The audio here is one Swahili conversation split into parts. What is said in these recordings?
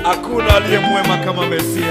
hakuna aliye mwema kama Mesia.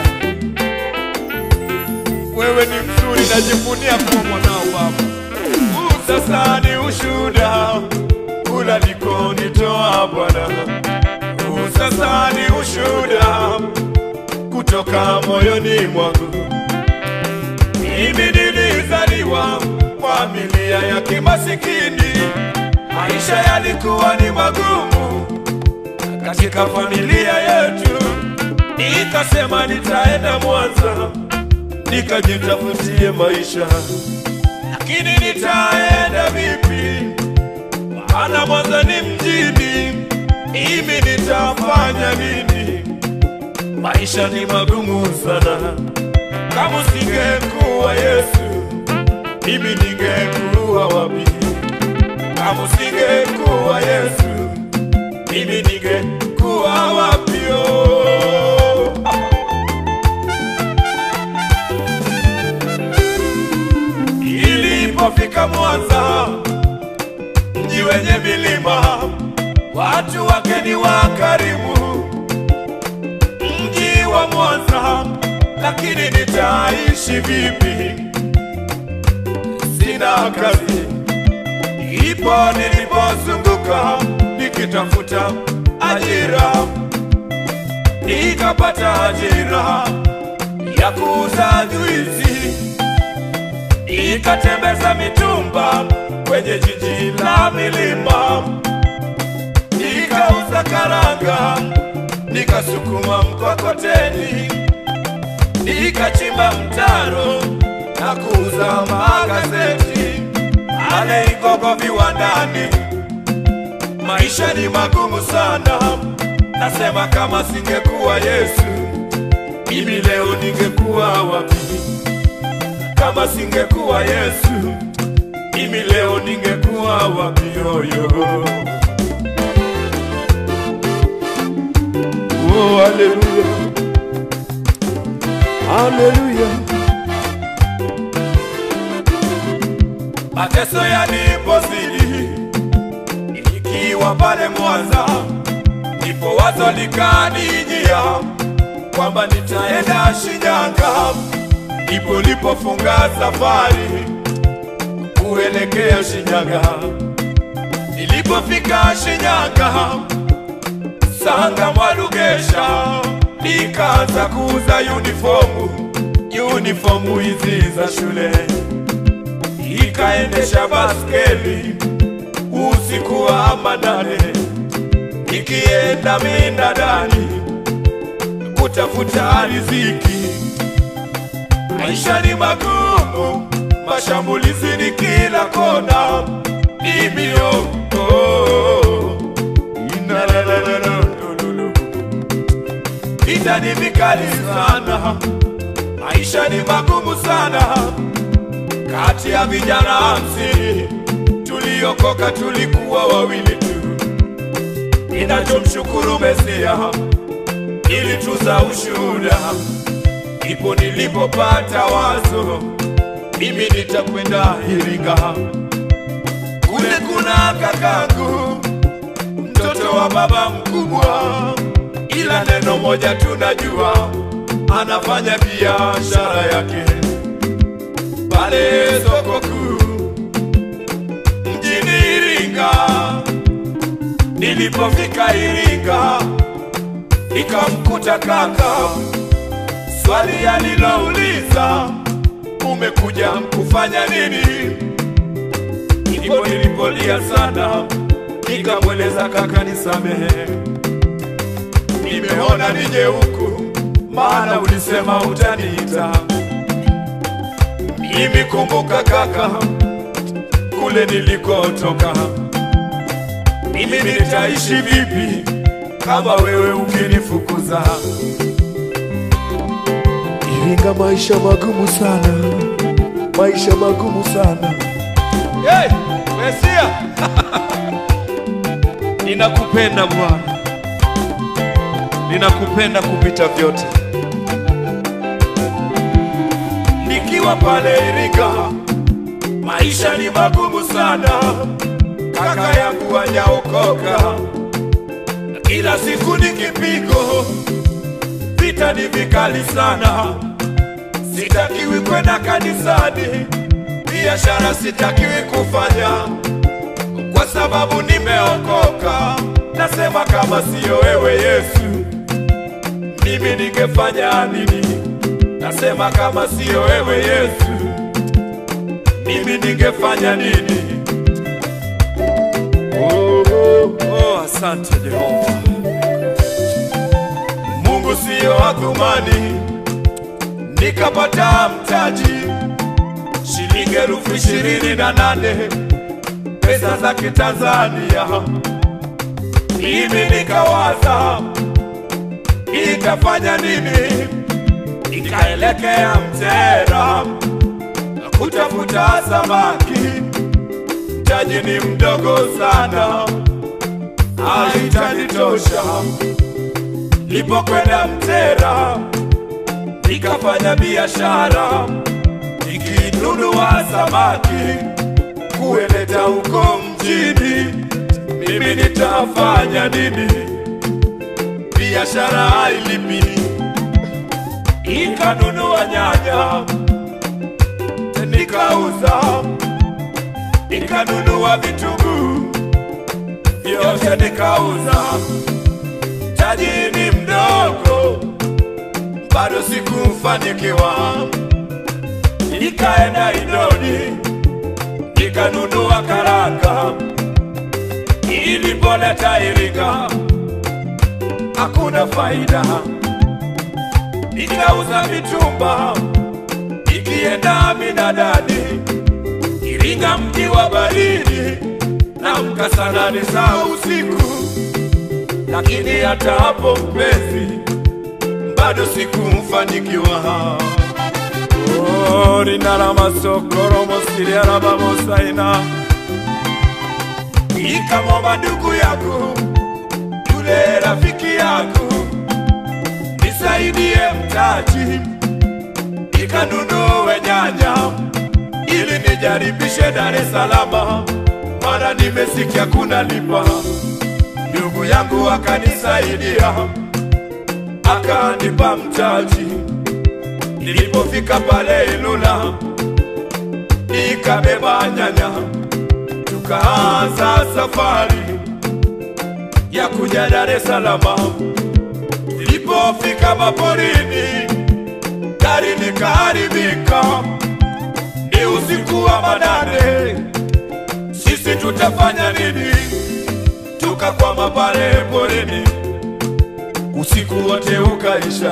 Wewe ni mzuri, najivunia kuwa mwanao Baba. Huu sasa ni ushuhuda unakonitoa Bwana. Huu sasa ni ushuhuda kutoka moyoni mwangu. Mimi nilizaliwa familia ya kimasikini, maisha yalikuwa ni magumu katika familia yetu. Nikasema nitaenda Mwanza nikajitafutie maisha, lakini nitaenda vipi? Maana Mwanza ni mjini, mimi nitafanya nini? Maisha ni magumu sana. Kama singekuwa Yesu, mimi ningekuwa wapi? Kama singekuwa Yesu, mimi ningekuwa wapi? Oh. Ilipofika Mwanza, mji wenye milima, watu wake ni wakarimu, mji wa Mwanza, lakini nitaishi vipi? Sina kazi. Ipo nilipozunguka nikitafuta ajira, nikapata ajira ya kuuza juisi, nikatembeza mitumba kwenye jiji la milima, nikauza karanga, nikasukuma mkokoteni, nikachimba mtaro na kuuza magazeti ale Igogo viwandani. Maisha ni magumu sana, nasema kama singekuwa Yesu, mimi leo ningekuwa wapi? Kama singekuwa Yesu, mimi leo ningekuwa wapi? Yoyo, oh, haleluya, haleluya. Mateso yalipozidi nikiwa pale Mwanza, ndipo wazo likanijia kwamba nitaenda Shinyanga, ndipo lipofunga safari kuelekea Shinyanga. Nilipofika Shinyanga, Sanga Mwalugesha, nikaanza kuuza uniformu, uniformu hizi za shule ikaendesha baskeli usiku wa manane, ikienda minadani kutafuta riziki. Maisha ni magumu, mashambulizi ni kila kona, nimio oh, inalalalala, vita ni vikali sana, maisha ni magumu sana kati ya vijana hamsini tuliokoka tulikuwa wawili tu. Ninachomshukuru Mesia ilituza ushuhuda, ipo nilipopata wazo, mimi nitakwenda Iringa. Kule kuna kakangu mtoto wa baba mkubwa, ila neno moja tunajua, anafanya biashara yake pale soko kuu mjini Iringa. Nilipofika Iringa nikamkuta kaka, swali alilouliza umekuja kufanya nini? Ndipo nilipolia sana, nikamweleza kaka, nisamehe, nimeona nije huku, maana ulisema utaniita mimi kumbuka kaka, kule nilikotoka, mimi nitaishi vipi kama wewe ukinifukuza? Iringa maisha magumu sana, maisha magumu sana. Hey, Mesia, ninakupenda Bwana, ninakupenda kupita vyote. Nikiwa pale Iringa, maisha ni magumu sana, kaka yangu hajaokoka, kila siku ni kipigo, vita ni vikali sana, sitakiwi kwenda kanisani, biashara sitakiwi kufanya kwa sababu nimeokoka. Nasema kama siyo wewe Yesu, mimi ningefanya nini? Nasema kama siyo wewe Yesu, mimi ningefanya nini? Oh, oh, oh, asante Jehova. Mungu siyo adhumani, nikapata mtaji shilingi elfu ishirini na nane pesa za Kitanzania. Mimi nikawaza nitafanya nini, nikaelekea Mtera kutafuta samaki. Mtaji ni mdogo sana, haitanitosha. Nilipokwenda Mtera nikafanya biashara, nikinunua samaki kueleta huko mjini. Mimi nitafanya nini? Biashara hailipi. Nikanunua nyanya nikauza, nikanunua vitunguu vyote nikauza. Mtaji ni mdogo, bado sikufanikiwa. Nikaenda Idodi nikanunua karanga, ilipoleta Iringa hakuna faida. Nikauza mitumba ikienda Minadani, Iringa mji wa baridi, namka saa nane za usiku, lakini hata hapo mpenzi, bado sikumfanikiwa. Oh, rinara masokoro mosiria rabamosaina ikamwomba ndugu yako yule rafiki yako nisaidie mtaji nikanunue nyanya ili nijaribishe Dar es Salaam, mara nimesikia kuna lipa. Ndugu yangu akanisaidia akanipa mtaji. Nilipofika pale Ilula nikabeba nyanya, tukaanza safari ya kuja Dar es Salaam. Nilipofika maporini, gari likaharibika, ni usiku wa manane. Sisi tutafanya nini? Tukakwama pale porini, usiku wote ukaisha.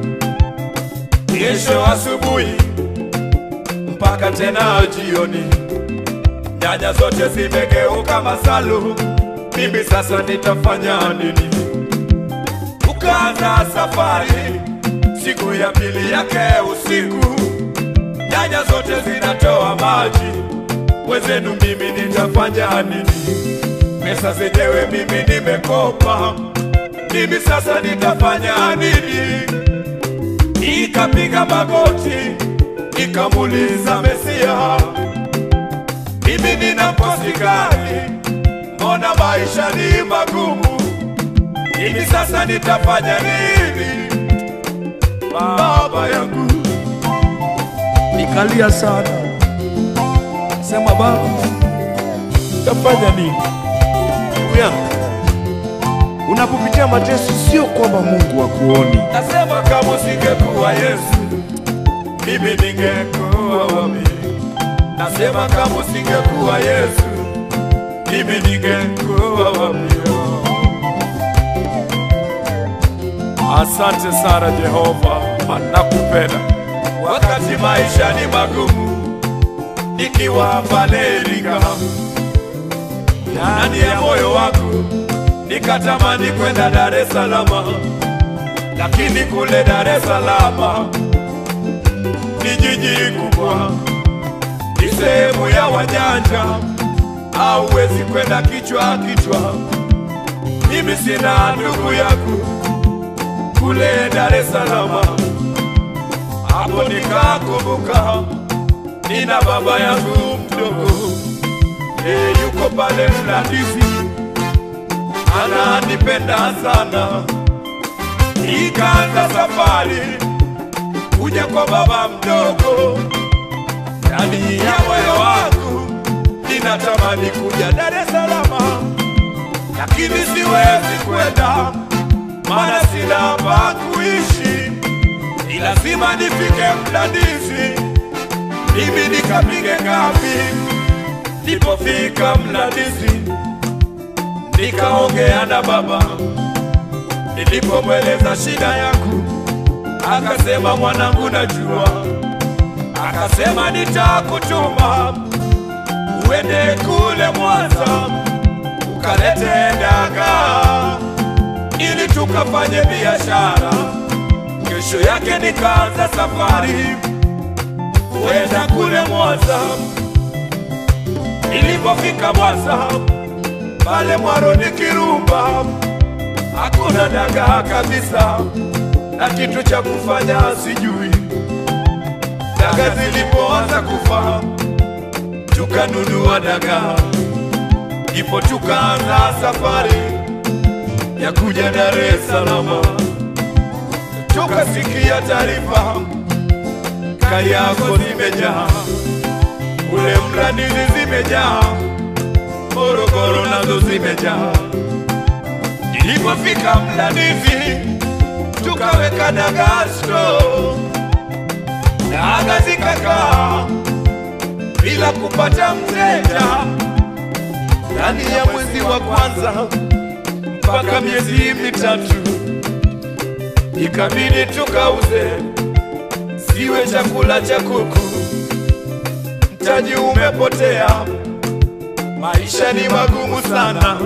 Kesho asubuhi mpaka tena jioni, nyanya zote zimegeuka masalu. Mimi sasa nitafanya nini? Tukaanza safari, siku ya pili yake usiku, nyanya zote zinatoa maji. Wezenu mimi nitafanya nini? Pesa zenyewe mimi nimekopa, mimi sasa nitafanya nini? Nikapiga magoti, nikamuuliza Mesia, mimi nina mkosi gani? Mbona maisha ni magumu? Mimi sasa nitafanya nini? Baba yangu, nikalia sana, sema Baba, tafanya nini? ndugu yangu, unapopitia mateso sio kwamba Mungu hakuoni. Nasema kama usingekuwa Yesu, mimi ningekuwa wapi? Nasema kama usingekuwa Yesu, mimi ningekuwa wapi? Asante sana Jehova, nakupenda. Wakati maisha ni magumu, nikiwa pale Iringa, ndani ya moyo wangu nikatamani kwenda Dar es Salaam, lakini kule Dar es Salaam ni jiji kubwa, ni sehemu ya wajanja, hauwezi kwenda kichwa kichwa. Mimi sina ndugu yangu kule Dar es Salaam, hapo nikakumbuka nina baba yangu mdogo, e, yuko pale Mlandizi ananipenda sana, ikaanza safari kuja kwa baba mdogo. Ndani ya moyo wangu ninatamani kuja Dar es Salaam, lakini siwezi kwenda, maana sina pa kuishi. Ni lazima nifike Mlandizi, mimi nikapige kambi. Nilipofika Mlandizi nikaongea na baba, nilipomweleza shida yangu akasema, mwanangu, najua. Akasema nitakutuma uende kule Mwanza ukalete dagaa ili tukafanye biashara. Kesho yake nikaanza safari kwenda kule Mwanza. Nilipofika Mwanza pale Mwaroni Kirumba, hakuna dagaa kabisa, na kitu cha kufanya sijui. Dagaa zilipoanza kufa, tukanunua dagaa, ndipo tukaanza safari ya kuja Dar es Salaam. Tukasikia taarifa Kariakoo zimejaa, kule Mlandizi zimejaa, Morogoro nazo zimejaa. Nilipofika Mlandizi tukaweka dagaa store, dagaa zikakaa bila kupata mteja ndani ya mwezi wa kwanza mpaka miezi mitatu, ikabidi tukauze, siwe chakula cha kuku. Mtaji umepotea, maisha ni magumu sana.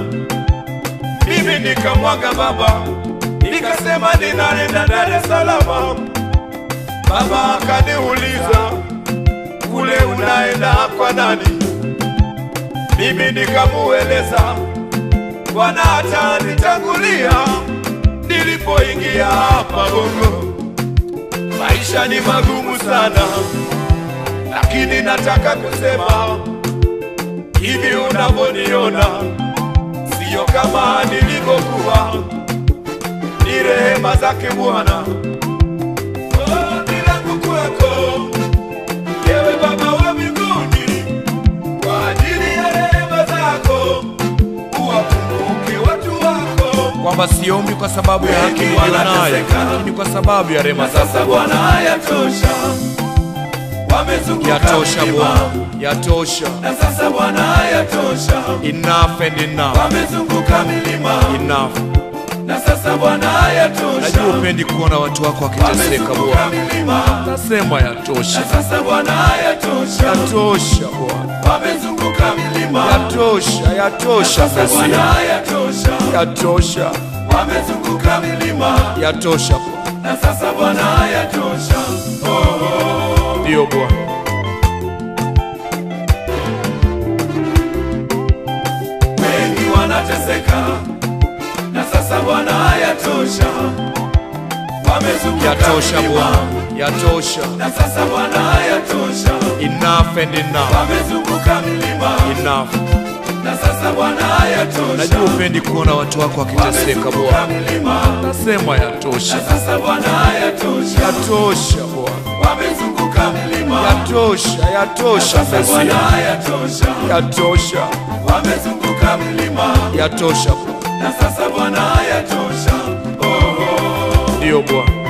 Mimi nikamwaga baba, nikasema ninaenda Dar es Salaam. Baba akaniuliza kule unaenda kwa nani? Mimi nikamueleza Bwana atanitangulia nilipoingia hapa Bongo. Maisha ni magumu sana, lakini nataka kusema hivi unavyoniona siyo kama nilivyokuwa, ni rehema zake Bwana. Ombi langu kwako ewe Baba wa mbinguni, kwa ajili ya rehema zako uwakumbuke watu wako. kwamba siombi kwa sababu ya haki Wengi niliyo nayo, wanateseka. lakini kwa sababu ya rehema Na sasa zako Bwana, yatosha, wamezunguka Yatosha milima. Bwana, yatosha. Na sasa Bwana, yatosha, Enough and enough, wamezunguka milima. enough. Na sasa Bwana, yatosha, Najua upendi kuona watu wako wakiteseka wamezunguka Bwana, milima. nasema yatosha, Na sasa Bwana, yatosha, yatosha Bwana, wamezunguka milima. yatosha, yatosha Sasa Mesia, Bwana, yatosha, yatosha, wamezunguka milima. yatosha Bwana, Na sasa Bwana, yatosha, ndiyo Bwana. wengi wanateseka. Na sasa Bwana, yatosha, wamezunguka Yatosha milima. Bwana, yatosha. Na sasa Bwana, yatosha, Enough and enough, wamezunguka milima. enough. Na sasa Bwana, yatosha, Najua upendi kuona watu wako wakiteseka wamezunguka Bwana, milima. nasema yatosha, Na sasa Bwana, yatosha, yatosha Bwana, wamezunguka milima. yatosha, yatosha Sasa Mesia, Bwana, yatosha, yatosha, wamezunguka milima. yatosha Bwana, Na sasa Bwana, yatosha, ndiyo Bwana.